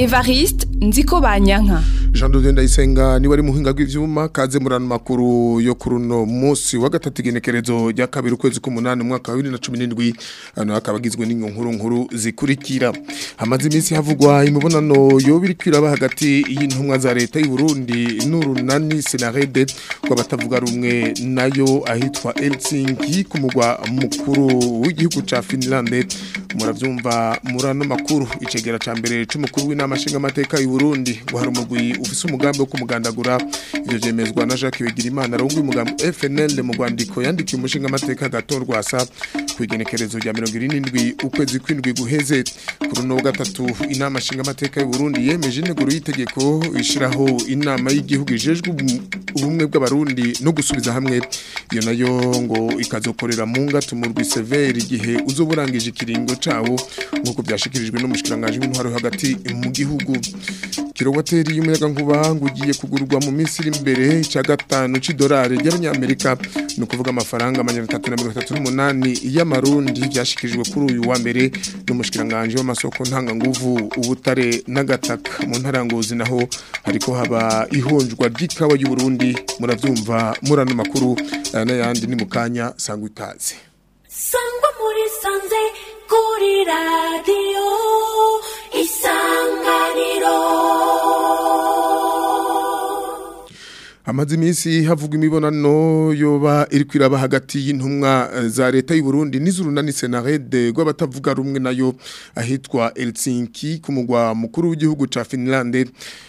Evariste Nziko Banyanka Jean Dode Ndayisenga ni wari muhinga rw'ivyuma kaze murano makuru yo kuruno munsi wa gatatu igenekerezo rya kabiri ukwezi k'umunani umwaka wa 2017 ano akabagizwe n'inkuru nkuru zikurikira hamaze iminsi havugwa imibonano yo biri kwiraba hagati y'intumwa za leta y'u Burundi n'urunani Senarede rw'abatavuga rumwe nayo ahitwa Helsinki ku mugwa mukuru w'igihugu ca Finland muravyumva murano makuru icegera ca mbere c'umukuru w'inama nshinga amateka y'u Burundi ngo hari umugwi ufise umugambi wo kumugandagura ivyo vyemezwa na Jacques Bigirimana arongoye umugambi FNL mu rwandiko yandikiye umushinga amateka gatorwa asa kwigenekerezo rya 27 ukwezi kwindwi guheze kuri no gatatu inama nshinga amateka y'u Burundi yemeje integuro y'itegeko ishiraho inama y'igihugu ijejwe ubumwe bw'abarundi no gusubiza hamwe iyo nayo ngo ikazokorera mu ngatu mu rwi severe igihe uzoburangije ikiringo cawo nkuko byashikirijwe n'umushikiranganje w'intwaro hagati mu gihugu kilowateri y'umuyaga nkuba ngo ugiye kugurwa mu minsi iri imbere cya gatanu c'idolari ry'abanyamerika ni ukuvuga amafaranga amajana atatu na mirongo itatu n'umunani y'amarundi byashikirijwe kuri uyu wa mbere n'umushikiranganje w'amasoko ntanganguvu ubutare n'agataka mu ntaranguzi naho hariko haba ihonjwa ry'ikawa y'u Burundi muravyumva murano makuru aya n'ayandi ni mu kanya sangwa ikaze sangwa muri sanze kuri radiyo isanganiro Amazi iminsi havugwa imibonano yoba iri kwiraba hagati y'intumwa za leta y'u Burundi n'izurunani Senarede rw'abatavuga rumwe nayo ahitwa Helsinki ku mugwa mukuru w'igihugu ca Finland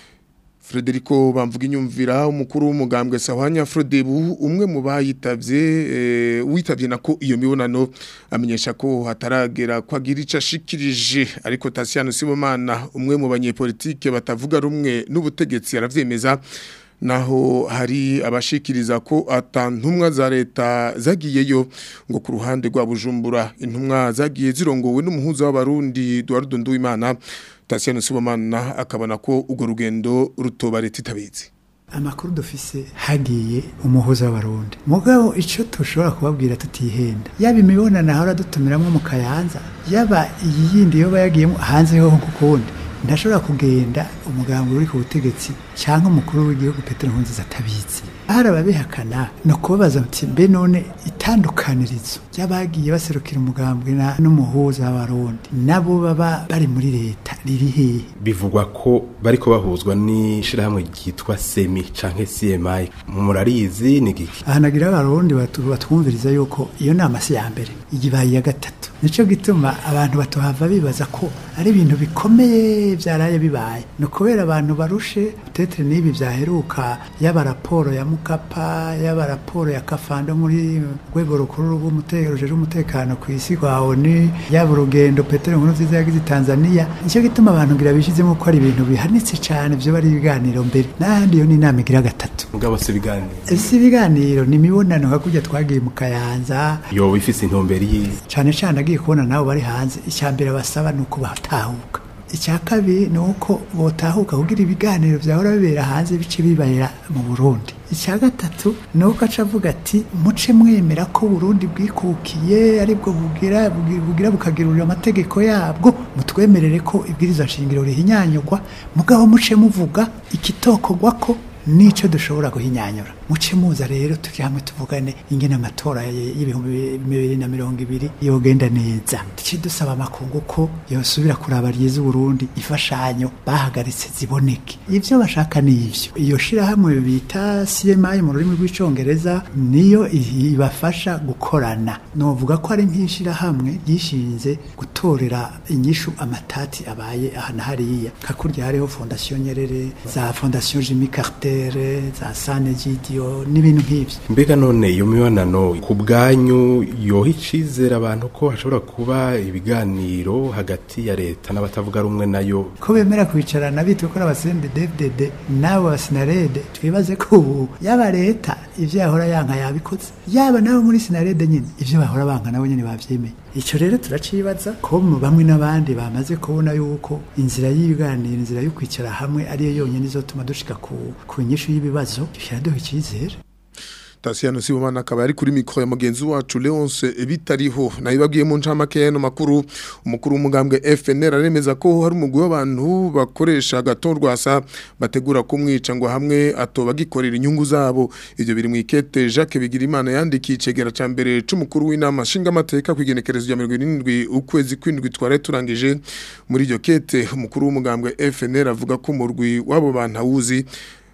Frederico bamvuga inyumvira umukuru w'umugambwe Sahwanya Frodebu umwe mu bayitavye e, witavye nako iyo mibonano amenyesha ko hataragera kwagira ica shikirije ariko Tasiano Sibomana umwe mu banyepolitike batavuga rumwe n'ubutegetsi aravyemeza naho hari abashikiriza ko atantumwa za leta zagiyeyo ngo ku ruhande rwa Bujumbura intumwa zagiye zirongowe n'umuhuza w'abarundi Eduardo Nduwimana Tasiano Sibomana akabona ko ugo rugendo rutoba leta itabizi amakuru dufise hagiye umuhuza w'abarundi mugabo ico tushobora kubabwira tutihenda yaba imibonano ahora dutumiramwo mu kayanza yaba iyi yindi yoba yagiyemo hanze ho kukundi ndashobora kugenda umuganga uri ku butegetsi cyangwa umukuru w'igihugu Petero Nkurunziza atabizi hari ababihakana no kubabaza muti mbe none itandukanirizo ry'abagiye baserukira umugambwe n'umuhuza w'abarundi nabo baba bari muri leta riri hehe bivugwa ko bariko bahuzwa n'ishirahamwe ryitwa semi canke CMI murarizi ni giki ahanagira abarundi batwumviriza yuko iyo nama si ya mbere igibaye ya gatatu nico gituma abantu batohava bibaza ko ari ibintu bikomeye byaraye bibaye no kubera abantu barushe tetre nibi vyaheruka yaba raporo ya mukapa yaba raporo ya kafando muri rwego rukuru rw'umutekano rujejwe umutekano ku isi kwa ONU yaba urugendo Petero Nkurunziza yagize Tanzania nico gituma abantu ngira bishizemo ko ari ibintu bihanitse cyane byo bari ibiganiro mbere n'ahandi yo ni inama igira gatatu mugabo se ibiganiro si ibiganiro ni imibonano hakurya twagiye mu kayanza yoba ifise intumbero yiyi cyane cyane agiye kubona nabo bari hanze icya mbere basaba ni uko batahuka icya kabiri ni uko botahuka kugira ibiganiro byahora bibera hanze bice bibarira mu burundi icya gatatu ni uko aca avuga ati muce mwemera ko burundi bwikukiye aribwo bugira bugira bukagirurira amategeko yabwo mutwemerere ko ibwiriza nshingiro rihinyanyurwa mugabo muce muvuga ikitokorwa ko nico dushobora guhinyanyura muce muza rero turi hamwe tuvugane ingene amatora y'ibihumbi bibiri na mirongo ibiri yogenda neza tuci dusaba amakungu ko yosubira kuraba ryiza Burundi ifashanyo bahagaritse ziboneke ivyo bashaka ni ivyo iyo shirahamwe bita CMI mu rurimi rw'icongereza niyo ibafasha gukorana novuga ko ari nk'ishirahamwe ryishinze gutorera inyishu amatati abaye ahana hariya kakurya hariho fondation Nyerere za fondation Jimmy Carter za Sane Gidio n'ibintu nk'ibyo mbega none iyo mibonano ku bwanyu yoha icizere abantu ko hashobora kuba ibiganiro hagati ya leta n'abatavuga rumwe nayo ko bemera kwicarana bitwa ko abasende DFDD nabo basinarede twibaze ko ubu yaba leta ivyo yahora yanka yabikoze yaba nabo muri sinarede nyine ivyo bahora banka nabo nyine bavyemeye icyo rero turacibaza ko bamwe n'abandi bamaze kubona yuko inzira y'ibiganiro inzira yo kwicara hamwe ariyo yonyine izotuma dushika ku ku nyishu y'ibibazo biraduha icyizere Tasiano Sibomana akaba ari kuri mikro ya mugenzi wacu Leonce bitariho nayibabwiye mu ncamake no makuru umukuru w'umugambwe FNL aremeza ko hari umugwi w'abantu bakoresha agatorwasa bategura kumwica ngo hamwe atoba gikorera inyungu zabo ivyo biri mu ikete Jacques Bigirimana yandikiye icegera ca mbere c'umukuru w'inama nshinga amateka kwigenekerezo ya 27 ukwezi kwindwi tware turangije muri iryo kete umukuru w'umugambwe FNL avuga ko umurwi w'abo bantu awuzi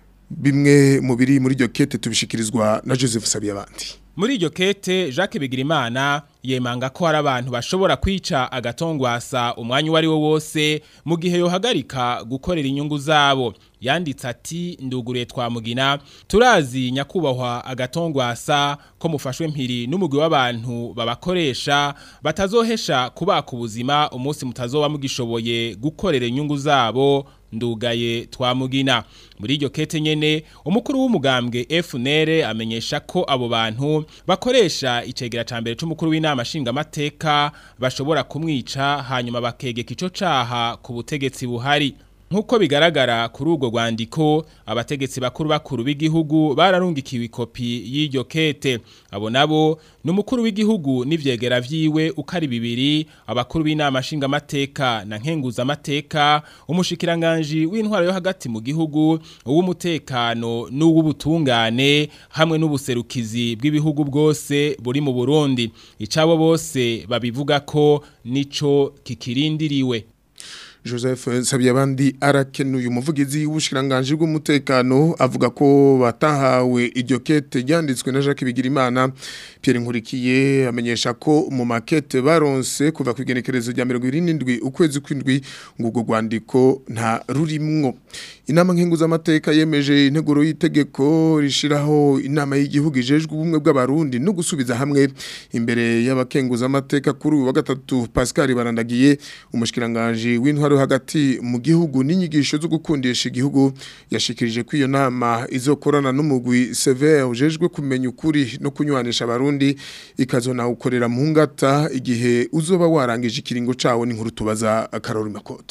bimwe mu biri muri iryo kete tubishikirizwa na Joseph Sabiyabandi Muri iryo kete Jacques Bigirimana yemanga ko hari abantu bashobora kwica agatongwasa umwanya uwo ari wo wose mu gihe yohagarika gukorera inyungu zabo yanditse ati nduguriye twamugina turazi nyakubahwa agatongwasa ko mufashwe mpiri n'umugwi w'abantu babakoresha batazohesha kubaka ubuzima umunsi mutazoba mugishoboye gukorera inyungu zabo ndugaye twamugina muri iryo kete nyene umukuru w'umugambwe FNL amenyesha ko abo bantu bakoresha icegera ca mbere c'umukuru w'inama nshinga amateka bashobora kumwica hanyuma bakegeka ico caha ku butegetsi buhari Nkuko bigaragara kuri urwo rwandiko abategetsi bakuru bakuru b'igihugu bararungikiwe ikopi y'iryo kete abo nabo ni umukuru w'igihugu n'ivyegera vyiwe uko ari bibiri abakuru b'inama nshinga amateka na nkenguza amateka umushikiranganje w'intwaro yo hagati mu gihugu uw'umutekano n'uw'ubutungane hamwe n'ubuserukizi bw'ibihugu bwose buri mu Burundi icabo bose babivuga ko nico kikirindiriwe Joseph Sabiyabandi arakenuye umuvugizi w'ubushiranganje bw'umutekano avuga ko batahawe iryo kete ryanditswe na Jacques Bigirimana Pierre Nkurikiye amenyesha ko mu makete baronse kuva ku igenekerezo rya 27 ukwezi kwindwi ngo urwo rwandiko nta rurimwo inama nkenguza amateka yemeje integuro y'itegeko rishiraho inama y'igihugu ijejwe ubumwe bw'abarundi no gusubiza hamwe imbere y'abakenguza amateka kuri uyu wa gatatu Pascal Barandagiye umushikiranganje w'intwaro hagati mu gihugu n'inyigisho zo gukundisha igihugu yashikirije ko iyo nama izokorana n'umugwi severe ujejwe kumenya ukuri no kunywanisha abarundi ikazona ukorera mu ngata igihe uzoba warangije ikiringo cawo n'inkuru tubaza Karori Makoto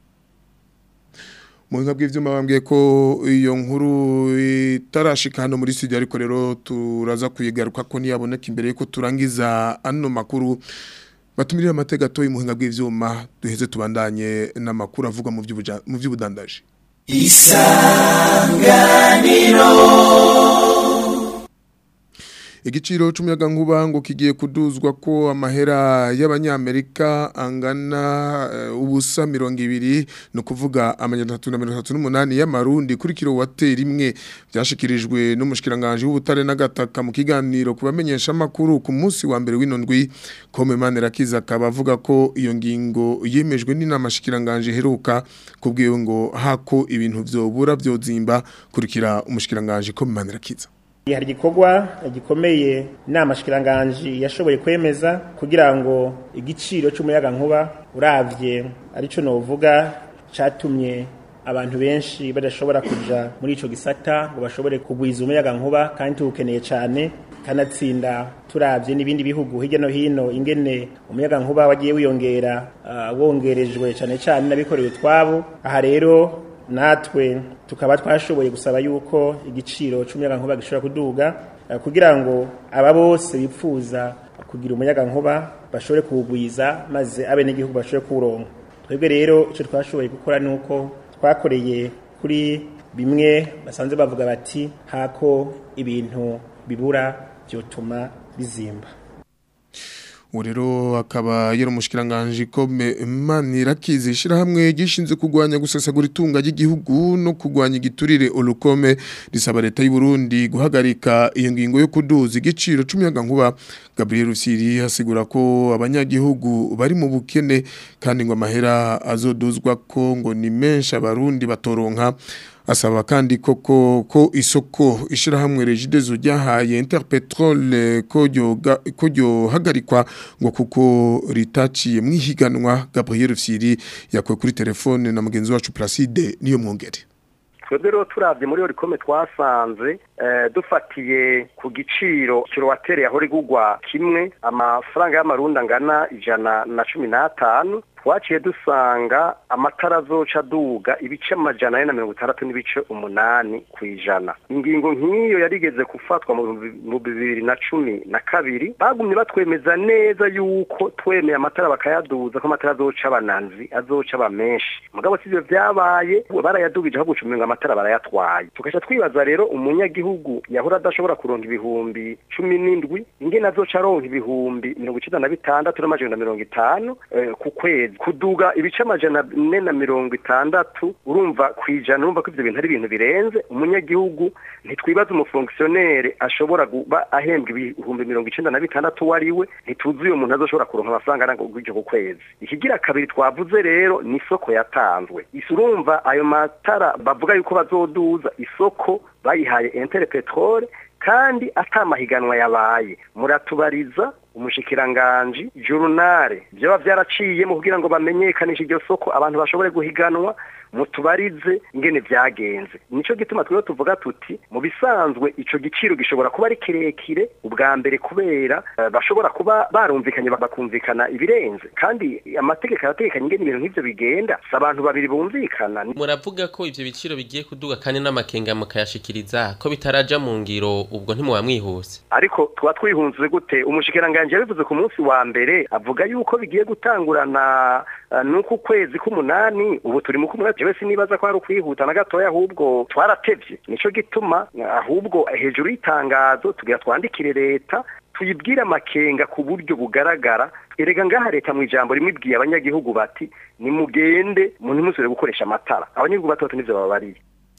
Muhinga bw'ivyuma bambwiye ko iyo nkuru itarashika hano muri studio ariko rero turaza kuyigaruka ko niyaboneka imbere yuko turangiza ano makuru batumirira amategato y'umuhinga bw'ivyuma duheze tubandanye n'amakuru avuga mu by'ubuja- mu by'ubudandaje igiciro c'umuyaga nkuba ngo kigiye kuduzwa ko amahera y'abanyamerika angana uh, ubusa mirongo ibiri no kuvuga amajana atatu na mirongo itatu n'umunani y'amarundi kuri kilowateri imwe byashikirijwe n'umushikiranganje w'ubutare n'agataka mu kiganiro ku bamenyesha amakuru ku munsi wa mbere w'inondwi kome manirakiza akaba avuga ko iyo ngingo yemejwe n'inama shikiranganje heruka kubwiye ngo hako ibintu vyobura vyozimba kurikira umushikiranganje kome manirakiza hari igikorwa gikomeye inama shikiranganji yashoboye kwemeza kugira ngo igiciro cy'umuyaga nkuba uravye arico novuga catumye abantu benshi badashobora kuja muri ico gisata ngo bashobore kugwiza umuyaga nkuba kandi tuwukeneye cane kanatsinda turavye n'ibindi bihugu hirya no hino ingene umuyaga nkuba wagiye wiyongera uh, wongerejwe cane cane n'abikorera utwabo aha rero natwe tukaba twashoboye gusaba yuko igiciro cy'umuyaga nkuba gishobora kuduga eh, kugira ngo aba bose bipfuza kugira umuyaga nkuba bashobore kuwugwiza maze abe n'igihugu bashobore kuwuronka twebwe rero icyo twashoboye gukora ni uko twakoreye kuri bimwe basanze bavuga bati hako ibintu bibura byotuma bizimba ubu rero akaba yari umushikiranganje kome manirakizi ishyirahamwe gishinzwe kurwanya gusesagura itunga ry'igihugu no kurwanya igiturire olukome risaba leta y'u Burundi guhagarika iyo ngingo yo kuduza igiciro c'umuyaga nkuba Gabriel Rusiri hasigura ko abanyagihugu bari mu bukene kandi ngo amahera azoduzwa ko ngo ni menshi abarundi batoronka asaba kandi koko ko isoko ishirahamwe regidezo ryahaye Interpetrol ko ryoga- ko ryohagarikwa ngo kuko ritaciye mwihiganwa Gabriel Fsiri yakwe kuri telefone na mugenzi wacu Placide niyo mwongere twebwe rero turabye muri orikome twasanze eh, dufatiye ku giciro kilowateri yahora igugwa kimwe amafaranga y'amarundi angana ijana na cumi n'atanu twaciye dusanga amatara azoca aduga ibice amajana ane na mirongo itandatu n'ibice umunani ku ijana ingingo nk'iyo yarigeze gufatwa mu bihumbi- mu bibiri na cumi na kabiri bagumye batwemeza neza yuko twemeye amatara bakayaduza ko amatara azoca abananzi azoca aba menshi mugabo si ivyo vyabaye barayadugije aho guca umengo amatara barayatwaye tugaca twibaza rero umunyagihugu yahora adashobora kuronka ibihumbi cumi n'indwi ingene azoca aronka ibihumbi mirongo icenda na bitandatu n'amajana na mirongo itanu eh, ku kwezi kuduga ibice amajana ane na mirongo itandatu urumva kwijana urumva ko ivyo bintu ari ibintu birenze umunyagihugu ntitwibaza umufongisiyonere ashobora kuba ahembwa ibihumbi mirongo icenda na bitandatu uwo ari we ntituzi uyo muntu azoshobora kuronka amafaranga aranga gutyo ku kwezi ikigira kabiri twavuze rero ni isoko yatanzwe isi urumva ayo matara bavuga yuko bazoduza isoko bayihaye entere petrole kandi atamahiganwa yabaye muratubariza umushikiranganji jurunare vyoba vyaraciyemo kugira ngo bamenyekanishe iryo soko abantu bashobore guhiganwa mutubarize ingene vyagenze nico gituma twebwe tuvuga tuti mu bisanzwe ico giciro gishobora kuba ari kirekire ubwa mbere kubera eh, bashobora kuba barumvikanye bakumvikana ibirenze kandi amategeko arategekanye ingene ibintu nk'ivyo bigenda si abantu babiri bumvikana muravuga ko ivyo biciro bigiye kuduga kandi n'amakenga mukayashikiriza ko bitaraja mu ngiro ubwo ntimuba mwihuse ariko tuba twihunze gute umushikiranganji yabivuze ku munsi wa mbere avuga yuko bigiye gutangurana uh, nuku kwezi k'umunani ubu turi mu k'umunani jewe sinibaza ko hari ukwihuta na gatoya ahubwo twaratevye nico gituma uh, ahubwo hejuru y'itangazo tugira twandikire leta tuyibwire amakenga ku buryo bugaragara erega ngaha leta mu ijambo rimwe ibwiye abanyagihugu bati nimugende ntimusubire gukoresha amatara abanyagihugu batoto nivyo babariye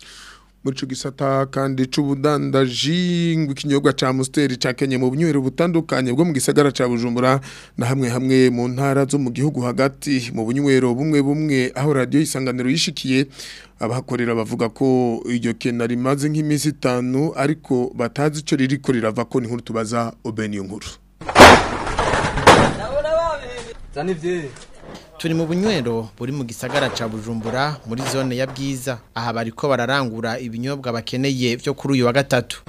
muri ico gisata kandi c'ubudandaji ngo ikinyobwa ca Amstel cakenye mu bunywero butandukanye bwo mu gisagara ca Bujumbura na hamwe hamwe mu ntara zo mu gihugu hagati mu bunywero bumwe bumwe aho radio isanganiro yishikiye abahakorera bavuga ko iryo kena rimaze nk'iminsi itanu ariko batazi ico ririko rirava ko ni nkuru tubaza Obeni nkuru turi mu bunywero buri mu gisagara ca Bujumbura muri zone ya Bwiza aha bariko bararangura ibinyobwa bakeneye byo kuri uyu wa gatatu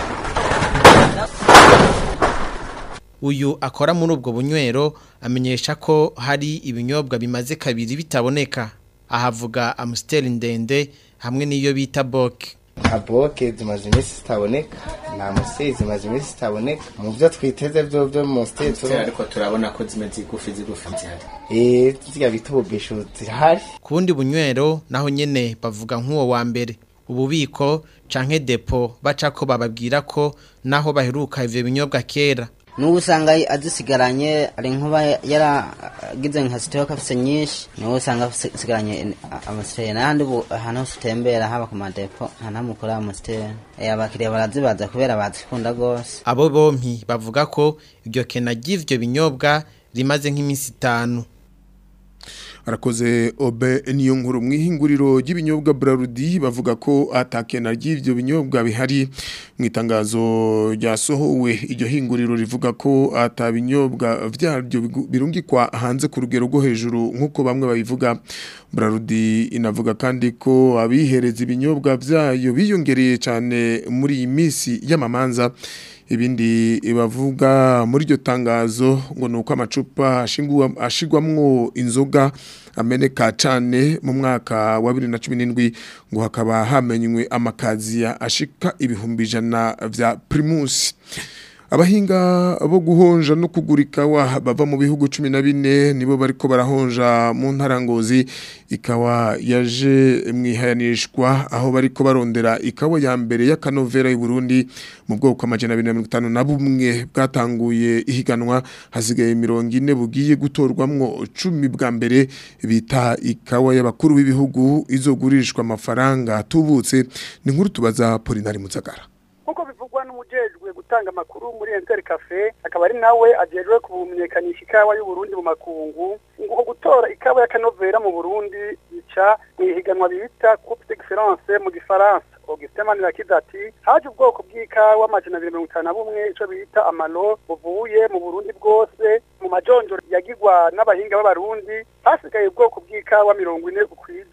uyu akora muri ubwo bunywero amenyesha ko hari ibinyobwa bimaze kabiri bitaboneka ahavuga Amstel ndende hamwe n'iyo bita Boke nta boke zimaze iminsi zitaboneka nta musiteri zimaze iminsi zitaboneka mu byo twiteze byo byo mu musiteri ariko turabona ko zimeze igufi zigufi zihari eee ziriya bita ububisho zirahari ku wundi bunywero naho nyene bavuga nk'uwo wa mbere ububiko canke depo baca ko bababwira ko naho baheruka ivyo binyobwa kera n'ubu usanga azisigaranye ari nkuba yaragize nka sitoke afise nyinshi niwe usanga asigaranye amasiteri n'ahandi ubu ahantu hose utembera haba ku madepo nta ntamukora amasiteri abakiriya barazibaza kubera bazikunda rwose abo bompi bavuga ko iryo kena ry'ivyo binyobwa rimaze nk'iminsi itanu arakoze obe niyo nkuru mwihinguriro ry'ibinyobwa Brarudi bavuga ko atakena ry'ivyo binyobwa bihari mu itangazo ryasohowe iryo hinguriro rivuga ko atabinyobwa vyaryo birungikwa hanze ku rugero rwo hejuru nkuko bamwe babivuga Brarudi inavuga kandi ko abihereza ibinyobwa vyayo biyongereye cyane muri iyi misi y'amamanza ibindi bavuga muri iryo tangazo ngo ni uko amacupa ashigwamwo inzoga ameneka cyane mu mwaka wa bibiri na cumi n'indwi ngo hakaba hamenywe amakaziya ashika ibihumbi ijana bya pirimusi abahinga bo guhonja no kugura ikawa bava mu bihugu cumi na bine nibo bariko barahonja mu ntarangozi ikawa yaje mwihayanishwa aho bariko barondera ikawa ya mbere y'akanovera y'u Burundi mu bwoko amajana 250 na bumwe bwatanguye ihiganwa hasigaye mirongo ine bugiye gutorwamwo 10 bwa mbere bita ikawa y'abakuru b'ibihugu izogurishwa amafaranga tubutse ni nkuru tubaza Polinari Muzagara nkuko bivugwa n'umujejwe gutanga amakuru muri Enter Cafe akaba ari nawe ajejwe kumenyekanisha ikawa y'u Burundi mu makungu ngo gutora ikawa ya kanovera mu Burundi bica mu ihiganwa bita Coupe d'Excellence mu gifaransa Augustin Manirakiza ati haje ubwoko bw'ikawa amajana abiri mirongo itanu na bumwe ico bita amalo buvuye mu Burundi bwose mu majonjoro yagirwa n'abahinga b'abarundi hasigaye ubwoko bw'ikawa mirongo ine ukwiza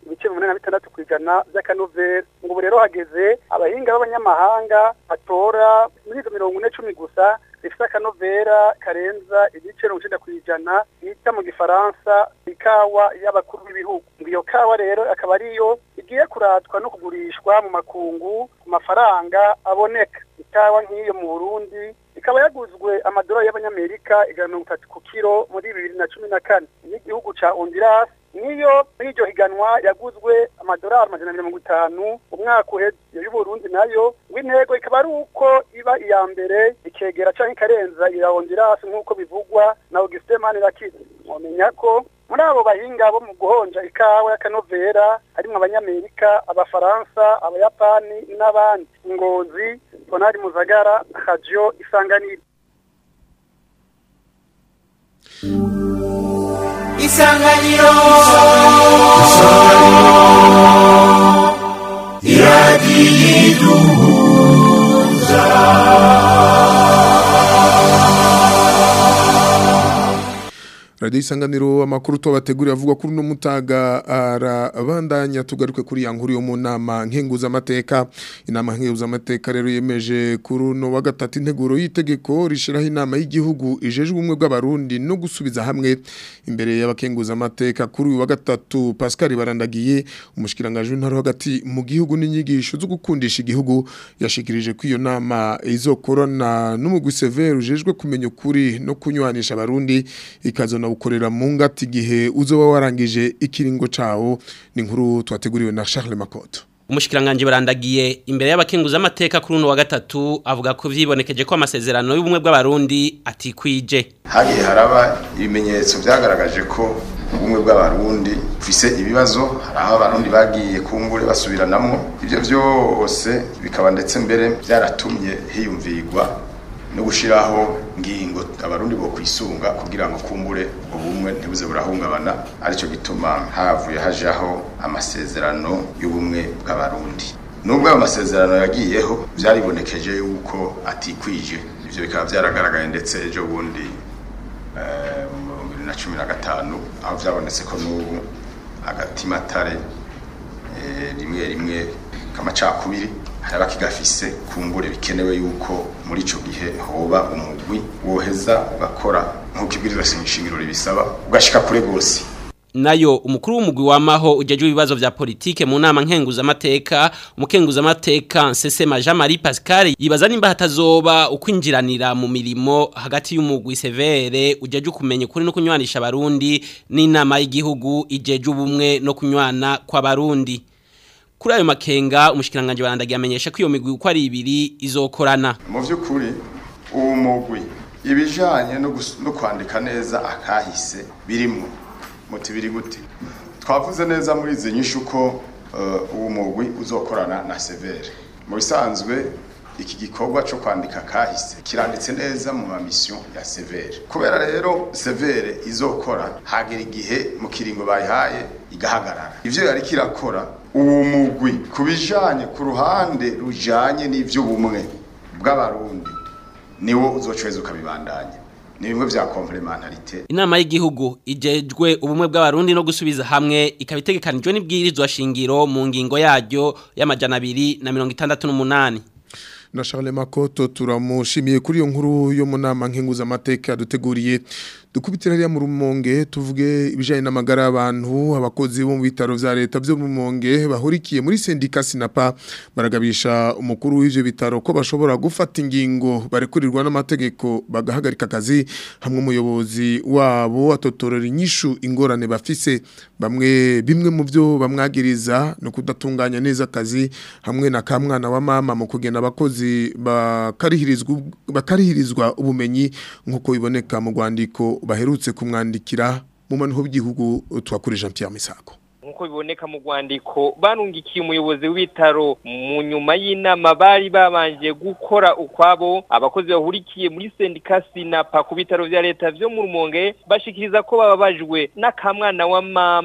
ibice mirongo inani na bitandatu ku ijana by'akanovera ngo ubu rero hageze abahinga b'abanyamahanga batora muri izo mirongo ine cumi gusa zifite akanovera karenza ibice mirongo icyenda ku ijana bita mu gifaransa ikawa y'abakuru b'ibihugu ngo iyo kawa rero akaba ariyo igiye kuratwa no kugurishwa mu makungu ku mafaranga aboneka ikawa nk'iyo mu burundi ikaba yaguzwe amadolari y'abanyamerika ijana na mirongo itatu ku kiro muri bibiri na cumi na kane n'igihugu ca honduras niyo muri iryo higanwa yaguzwe amadolari amajana na mirongo itanu umwaka uheze iyo y'uburundi nayo ngo intego ikaba ari uko iba iya mbere ikegera canke ikarenza iya honduras nk'uko bivugwa na augustin manirakiza mwomenya ko muri abo bahinga bo mu guhonja ikawa y'akanovera harimwo abanyamerika abafaransa abayapani n'abandi ngozi tonari muzagara radio isanganiro isanganiro Radio isanganiro amakuru tubategurira avuga kuri no mutaga arabandanya tugaruke kuri ya nkuru yo mu nama nkenguza amateka inama nkenguza amateka rero yemeje kuri no wa gatatu integuro y'itegeko rishiraho inama y'igihugu ijejwe ubumwe bw'abarundi no gusubiza hamwe imbere y'abakenguza amateka kuri uyu wa gatatu Pascal Barandagiye umushikiranganje w'intara hagati mu gihugu n'inyigisho zo gukundisha igihugu yashikirije ko iyo nama izokorana n'umugwi severe ujejwe kumenya ukuri no kunywanisha abarundi ikazona ukorera mu ngati gihe uzoba warangije ikiringo cawo ni nkuru twateguriwe na Charles Makoto umushikiranganje barandagiye imbere y'abakenguza amateka kuri uno wa gatatu avuga ko vyibonekeje ko amasezerano y'ubumwe bw'abarundi atikwije hagiye haraba ibimenyetso vyagaragaje ko ubumwe bw'abarundi bufise ibibazo hari aho abarundi bagiye kumbure basubiranamo ivyo vyose bikaba ndetse mbere vyaratumye hiyumvirwa no gushiraho ngingo abarundi bo kwisunga kugira ngo kumbure ubumwe ntibuze burahungabana arico gituma havuye hajaho amasezerano y'ubumwe bw'abarundi nubwo ayo masezerano yagiyeho vyaribonekeje yuko atikwije ivyo bikaba vyaragaragaye ndetse ejo bundi eh, mu bibiri na cumi na gatanu aho vyabonetse ko n'ubu agatimatare eh, rimwe rimwe kamacakubiri haraba kigafise kumbure bikenewe yuko muri ico gihe hoba umugwi woheza ugakora nk'uko ibwirizwa shingiro ribisaba ugashika kure gose nayo umukuru w'umugwi wamaho ujejwe ibibazo vya politike mu nama nkenguza amateka umukenguza amateka Nsesema Jean Marie Pascal yibaza nimba hatazoba ukwinjiranira mu mirimo hagati y'umugwi severe ujejwe kumenya kuri no kunywanisha abarundi n'inama y'igihugu ijeje ubumwe no kunywana kw'abarundi kuri ayo makenga umushikiranganje barandagiye amenyesha ko iyo migwi uko ari ibiri izokorana mu vy'ukuri uwo mugwi ibijanye no gus- no kwandika neza akahise birimwo muti biri gute twavuze neza muri izi nyishu ko uh, uwo mugwi uzokorana na severe mu bisanzwe iki gikorwa cyo kwandika kahise kiranditse neza mu mamisyon ya severe kubera rero severe izokora hagera igihe mu kiringo bayihaye igahagarara ivyo yari kirakora uwo mugwi kubijanye ku ruhande rujanye n'ivy'ubumwe bw'abarundi niwo uzocweza ukabibandanya ni bimwe vya complementarité inama y'igihugu ijejwe ubumwe bw'abarundi no gusubiza hamwe ikaba itegekanijwe n'ibwirizwa shingiro mu ngingo yaryo y'amajana abiri na mirongo itandatu n'umunani na Charles Makoto turamushimiye kuri iyo nkuru yo mu nama nkenguza amateka duteguriye dukubitira hariya mu rumonge tuvuge ibijanye n'amagara y'abantu abakozi bo mu bitaro vya leta byo mu rumonge bahurikiye muri sendika sinapa baragabisha umukuru w'ivyo bitaro ko bashobora gufata ingingo barekurirwa n'amategeko bagahagarika akazi hamwe umuyobozi wabo atotorera inyishu ingorane bafise bamwe bimwe mu byo bamwagiriza no kudatunganya neza akazi hamwe na kamwana wa mama mu kugena abakozi bakarihirizwa bakarihirizwa ubumenyi nkuko biboneka mu rwandiko baherutse kumwandikira mu manuho b'igihugu twakuri Jean Pierre Misako nkuko biboneka mu rwandiko barungikiye umuyobozi w'ibitaro mu nyuma y'inama bari babanje gukora ukwabo abakozi bahurikiye muri sendika sinapa ku bitaro vya leta vyo mu rumonge bashikiriza ko bababajwe n'akamwana wa mama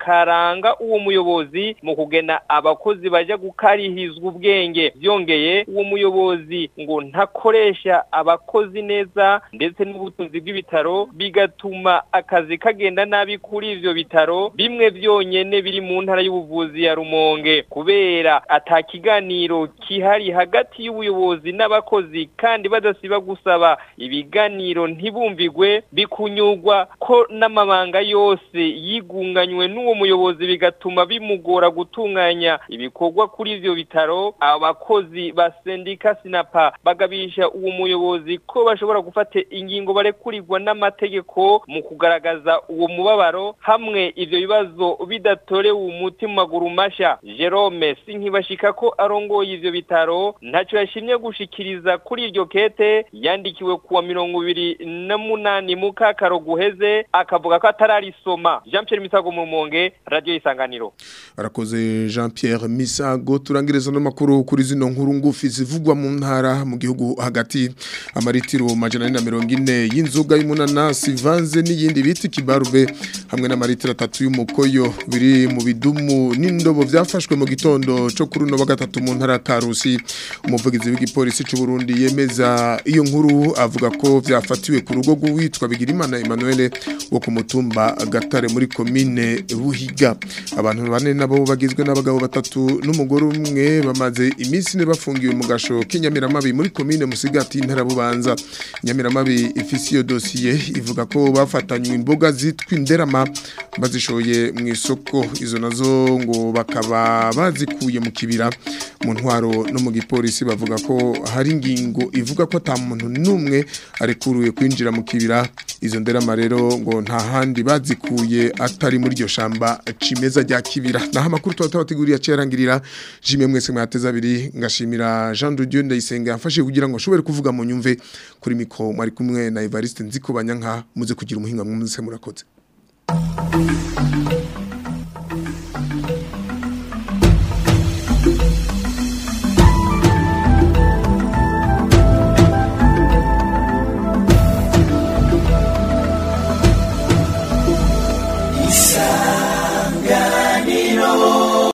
karanga uwo muyobozi mu kugena abakozi baja gukarihirizwa ubwenge byongeye uwo muyobozi ngo ntakoresha abakozi neza ndetse n'ubutunzi bw'ibitaro bigatuma akazi kagenda nabi kuri ivyo bitaro bimwe byonyene biri mu ntara y'ubuvuzi ya Rumonge kubera atakiganiro kihari hagati y'ubuyobozi n'abakozi kandi badasiba gusaba ibiganiro ntibumvigwe bikunyurwa ko n'amabanga yose yigunganywe n'uwo muyobozi bigatuma bimugora gutunganya ibikorwa kuri ivyo bitaro abakozi ba sendika sinapa bagabisha uwo muyobozi ko bashobora gufata ingingo barekurirwa n'amategeko mu kugaragaza uwo mubabaro hamwe ivyo bibazo bidatorewe umuti mu maguru masha Jerome sinkibashika ko arongoye ivyo bitaro ntaco yashimye gushikiriza kuri iryo kete yandikiwe kuwa mirongo ibiri na munani mu kakaro guheze akavuga ko atararisoma Jean Pierre Misago mu Rumonge radio isanganiro arakoze Jean Pierre Misago turangiriza no makuru kuri zino nkuru ngufi zivugwa mu ntara mu gihugu hagati amaritiro majana na mirongo ine y'inzoga y'umunanasi vanze n'iyindi biti kibarube hamwe n'amaritiro atatu y'umukoyo biri mu bidumu n'indobo byafashwe mu gitondo cyo kuri uno wa gatatu mu ntara Karusi umuvugizi w'igipolisi cy'u Burundi yemeza iyo nkuru avuga ko byafatiwe ku rugo rw'uwitwa Bigirimana Emmanuel wo ku mutumba Gatare muri komine Buhiga abantu bane nabo bagizwe n'abagabo batatu n'umugore umwe bamaze iminsi ne bafungiwe mu gasho k'inyamiramabi muri komine Musigati intara bubanza inyamiramabi ifise iyo dosiye ivuga ko bafatanywe imboga zitwa inderama bazishoye mu isoko izo nazo ngo bakaba bazikuye mu kibira mu ntwaro no mu gipolisi bavuga ko hari ingingo ivuga ko ata muntu n'umwe arekuruye kwinjira mu kibira izo nderama rero ngo nta handi bazikuye atari muri iryo shamba cimeza rya kibira naho amakuru tuba tubateguriye acerangirira jimwe mwese mwateza abiri ngashimira Jean de Dieu ndayisenga yafashe kugira ngo ashobore kuvuga mu nyumve kuri mikro mwari kumwe na Evariste Nziko banyanka muze kugira umuhinga mwumse murakoze